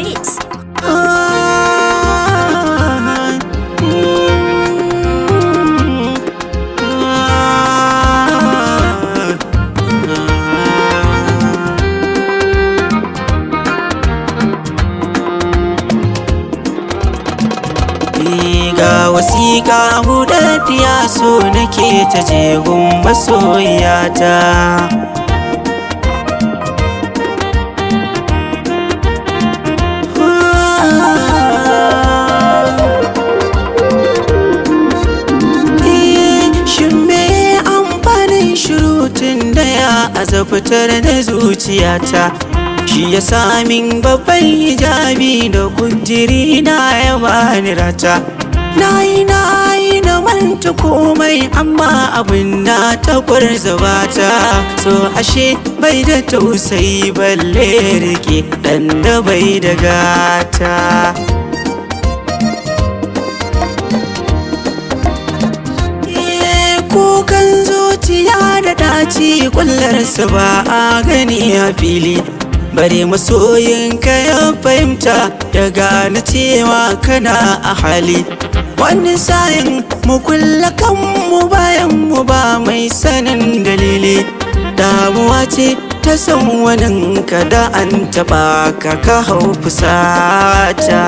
beats. ga wasiƙa buɗaɗɗiya so nake ta jegun masoyata Shin me amfanin shirutun da ya azabtar da zuciyata Shi ya min babban hijabi da kujiri na ya bani rata Na yi na yi na manta komai amma abin na ta kwarzabata So ashe bai da tausayi balle rike dan da bai da gata kukan zuciya da daci kullarsa ba a gani a fili bare masoyinka ya fahimta ya gane cewa kana a hali wani sayin mu kulla kanmu bayan mu ba mai sanin dalili damuwa ce ta san wani kada an taba ka ka hau fusata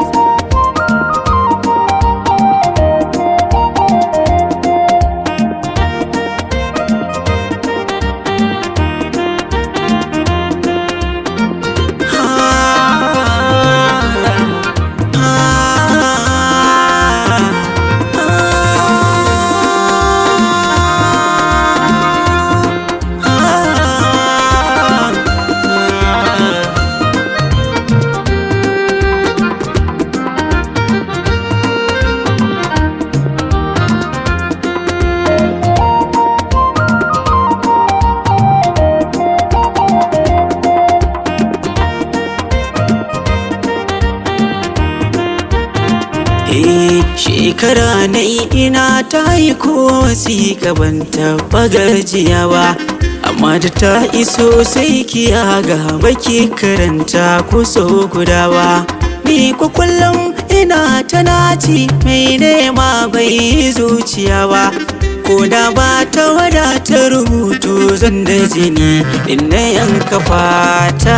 Eh, shekara na ina ta yi ko wasiƙa ban taɓa gajiya ba amma da ta iso sai kiya ga baki karanta ko so guda ba ni ko kullum ina ta naci mai nema bai zuciya ba ko da ba ta wadata rubutu zan da jini in na yanka fata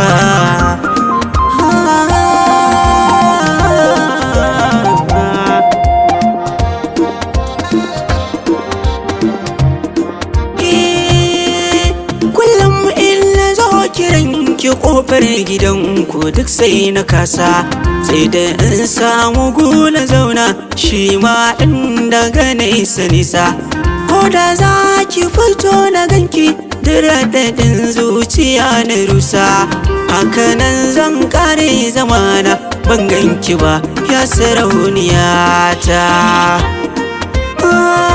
kullum in na zo kiran ki kofar gidanku duk sai na kasa sai da in samu gula zauna shi ma in daga nesa nisa ko da za ki fito na ganki daɗin zuciya na rusa hakanan zan kare zamana ban ganki ba ya sarauniya ta